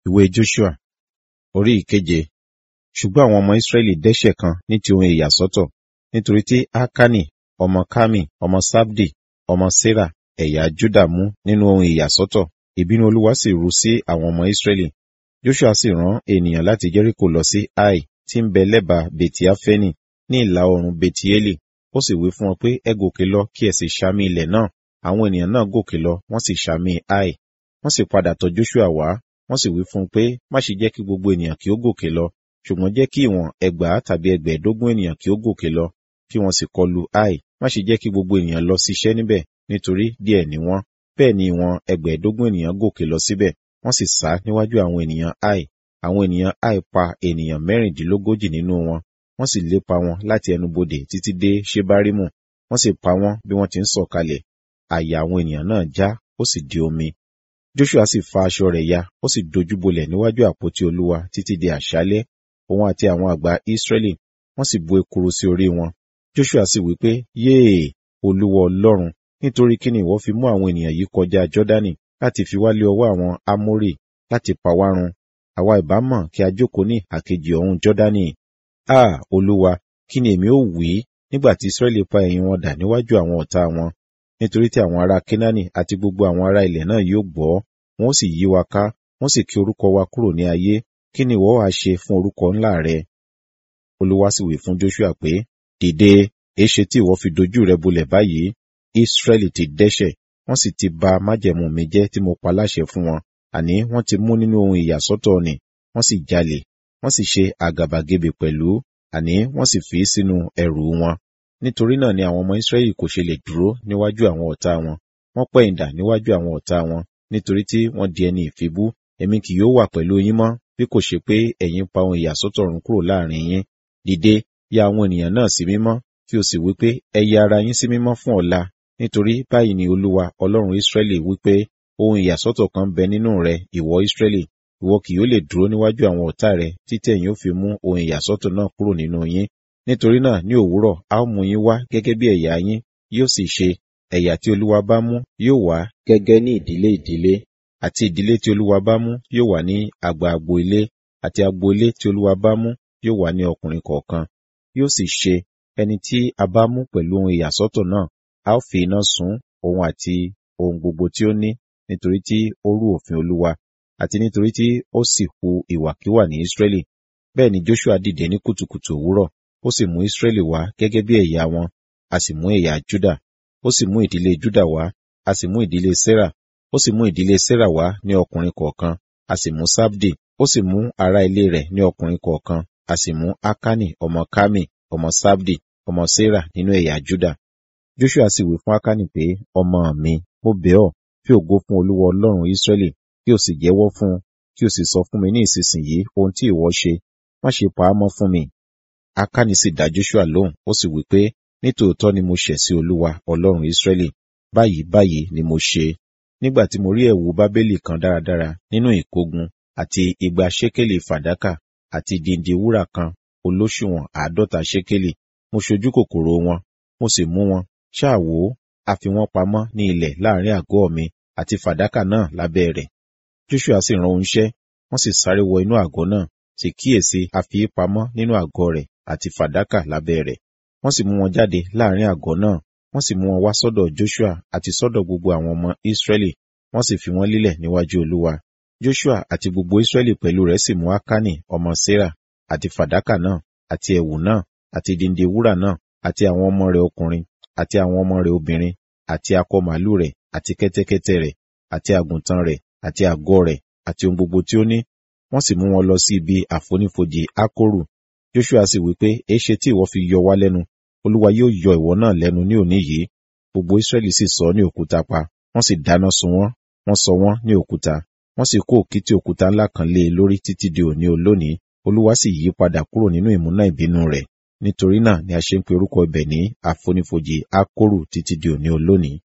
Ìwé Joshua orí ìkeje. Ṣùgbọ́n àwọn ọmọ Ísírẹ́lì dẹ́ṣẹ̀ kan ní ti ohun ìyàsọ́tọ̀, nítorí tí Akani, ọmọ Kami, ọmọ Sabdi, ọmọ Sera, ẹ̀yà Juda mú nínú ohun ìyàsọ́tọ̀. Ìbínú Olúwa sì ru sí àwọn ọmọ Ísírẹ́lì. Joshua sì rán ènìyàn láti Jẹ́ríkò lọ sí Ai, tí ń bẹ lẹ́bàá Beti-Afeni, ní ìlà oòrùn Betieli. Ó sì wí fún wọn pé, ẹ gòkè lọ kí ẹ sì ṣàmì ilẹ̀ náà. Àwọn ènìyàn náà gòkè lọ, wọ́n sì ṣàmì Ai. Wọ́n sì padà tọ̀ Joshua wá, wọ́n sì wí fún un pé, má ṣe jẹ́ kí gbogbo ènìyàn kí ó gòkè lọ, ṣùgbọ́n jẹ́ kí ìwọ̀n ẹgbàá tàbí ẹgbẹ̀ẹ́dógún ènìyàn kí ó gòkè lọ, kí wọ́n sì kọlu Ai. Má ṣe jẹ́ kí gbogbo ènìyàn lọ ṣiṣẹ́ níbẹ̀, nítorí díẹ̀ ni wọ́n. Bẹ́ẹ̀ ni ìwọ̀n ẹgbẹ̀ẹ́dógún ènìyàn gòkè lọ síbẹ̀, wọ́n sì sá níwájú àwọn ènìyàn Ai. Àwọn ènìyàn Ai pa ènìyàn mẹ́rìndínlógójì nínú wọn, wọ́n sì lépa wọn láti ẹnubodè títí dé Ṣebarimu, wọ́n sì pa wọ́n bí wọ́n ti ń sọ̀kalẹ̀. Àyà àwọn ènìyàn náà já, ó sì di omi. Joshua sì fa aṣọ rẹ̀ ya, ó sì dojúbolẹ̀ níwájú àpótí Olúwa títí di àṣálẹ́, òun àti àwọn àgbà Ísírẹ́lì, wọ́n sì bu ekuru sí orí wọn. Joshua sì wí pé, Yéè, Olúwa Ọlọ́run, nítorí kí ni ìwọ fi mú àwọn ènìyàn yìí kọjá Jọ́dánì láti fi wá lé ọwọ́ àwọn Ámórì láti pa wá run? Àwa ìbá mọ̀ kí a jókòó ní àkejì ọ̀hún Jọ́dánì. À, Olúwa, kí ni èmi ó wí nígbà tí Ísírẹ́lì pa ẹ̀yìn wọn dà níwájú àwọn ọ̀tá wọn? Nítorí tí àwọn ará Kénáánì àti gbogbo àwọn ará ilẹ̀ náà yóò gbọ́, wọn ó sì yí wa ká, wọ́n sì ké orúkọ wa kúrò ní ayé. Kí ni ìwọ wá ṣe fún orúkọ ńlá rẹ? Olúwa sì wí fún Joshua pé, Dìde, èéṣe tí ìwọ fi dojú rẹ bolẹ̀ báyìí? Ísírẹ́lì ti dẹ́ṣẹ̀, wọ́n sì ti ba májẹ̀mú mi jẹ́ tí mo pa láṣẹ fún wọn. Àní wọ́n ti mú nínú ohun ìyàsọ́tọ̀ nì, wọ́n sì jalè, wọ́n sì ṣe àgàbàgebè pẹ̀lú, àní wọ́n sì fi sínú ẹrù wọn. Nítorí náà ni àwọn ọmọ Ísírẹ́lì kò ṣe lè dúró níwájú àwọn ọ̀tá wọn. Wọ́n pẹ̀yìndà níwájú àwọn ọ̀tá wọn, nítorí tí wọ́n di ẹni ìfibú. Èmi kì yóò wà pẹ̀lú yín mọ́, bí kò ṣe pé ẹ̀yin pa ohun ìyàsọ́tọ̀ run kúrò láàrin yín. Dìde, ya àwọn ènìyàn náà sí mímọ́, kí o sì wí pé, ẹ ya ara yín sí mímọ́ fún ọ̀la, nítorí báyìí ni Olúwa Ọlọ́run Ísírẹ́lì wí pé, ohun ìyàsọ́tọ̀ kan bẹ nínú rẹ, ìwọ Ísírẹ́lì, ìwọ kì yóò lè dúró níwájú àwọn ọ̀tá rẹ títí ẹ̀yin ó fi mú ohun ìyàsọ́tọ̀ náà kúrò nínú yín. Nítorí náà ní òwúrọ̀ a ó mú yín wá gẹ́gẹ́ bí ẹ̀yà yín, yóò sì ṣe, ẹ̀yà tí Olúwa bá mú yóò wá gẹ́gẹ́ ní ìdílé ìdílé, àti ìdílé tí Olúwa bá mú yóò wà ní àgbà agbo ilé, àti agbo ilé tí Olúwa bá mú yóò wà ní ọkùnrin kọ̀ọ̀kan. Yóò sì ṣe, ẹni tí a bá mú pẹ̀lú ohun ìyàsọ́tọ̀ náà, a ó fi iná sun òun àti ohun gbogbo tí ó ní, nítorí tí ó rú òfin Olúwa, àti nítorí tí ó sì hu ìwàkiwà ní Ísírẹ́lì. Bẹ́ẹ̀ ni Joshua dìde ní kùtùkùtù òwúrọ̀, ó sì mú Ísírẹ́lì wá gẹ́gẹ́ bí ẹ̀yà wọn, a sì mú ẹ̀yà Júdà, ó sì mú ìdílé Júdà wá, a sì mú ìdílé Sera, ó sì mú ìdílé Sera wá ní ọkùnrin kọ̀ọ̀kan, a sì mú Sabdi, ó sì mú ará ilé rẹ̀ ní ọkùnrin kọ̀ọ̀kan, a sì mú Akani ọmọ Kami, ọmọ Sabdi, ọmọ Sera nínú ẹ̀yà Júdà. Joshua sì wí fún Akani pé, ọmọ mi, mo bẹ̀ ọ́, fi ògo fún Olúwa Ọlọ́run Ísírẹ́lì, kí o sì jẹ́wọ́ fún un, kí o sì sọ fún mi ní ìsinsìnyí ohun tí ìwọ ṣe, má ṣe pa á mọ́ fún mi. Akani sì dá Joshua lóhùn, ó sì wí pé, nítòótọ́ ni mo ṣẹ̀ sí Olúwa Ọlọ́run Ísírẹ́lì, báyìí báyìí ni mo ṣe. Nígbà tí mo rí ẹ̀wù Bábélì kan dáradára nínú ìkógun, àti igba ṣékélì fàdákà, àti dìndì wúrà kan olóṣùwọ̀n àádọ́ta ṣékélì, mo ṣojú kòkòrò wọn, mo sì mú wọn, ṣáà wò ó, a fi wọ́n pamọ́ ní ilẹ̀ láàrin àgọ́ mi, àti fàdákà náà lábẹ́ rẹ̀. Joshua sì rán oníṣẹ́, wọ́n sì sáré wọ inú àgọ́ náà, sì kíyèsí a fi í pamọ́ nínú àgọ́ rẹ̀ àti fàdákà lábẹ́ rẹ̀. Wọ́n sì mú wọn jáde láàrin àgọ́ náà, wọ́n sì mú wọn wá sọ́dọ̀ Joshua àti sọ́dọ̀ gbogbo àwọn ọmọ Ísírẹ́lì, wọ́n sì fi wọ́n lílẹ̀ níwájú Olúwa. Joshua àti gbogbo Ísírẹ́lì pẹ̀lú rẹ̀ sì mú Akani ọmọ Sera, àti fàdákà náà, àti ẹ̀wù náà, àti dìndín wúrà náà, àti àwọn ọmọ rẹ̀ ọkùnrin, àti àwọn ọmọ rẹ̀ obìnrin, àti akọ màálù rẹ̀, àti kẹ́tẹ́kẹ́tẹ́ rẹ̀, àti àgùntàn rẹ̀, àti àgọ́ rẹ̀, àti ohun gbogbo tí ó ní. Wọ́n sì mú wọn lọ sí ibi àfonífojì Akoru. Joshua sì wí pé, èéṣe tí ìwọ fi yọ wá lẹ́nu? Olúwa yóò yọ ìwọ náà lẹ́nu ní òní yìí. Gbogbo Ísírẹ́lì sì sọ ní òkúta pa, wọ́n sì dáná sun wọ́n, wọ́n sọ wọ́n ní òkúta, wọ́n sì kó òkìtì òkúta ńlá kan lé e lórí títí di òní olónìí. Olúwa sì yí padà kúrò nínú ìmúná ìbínú rẹ̀. Nítorí náà ni a ṣe ń pe orúkọ ibẹ̀ ní àfonífojì Akoru títí di òní olónìí.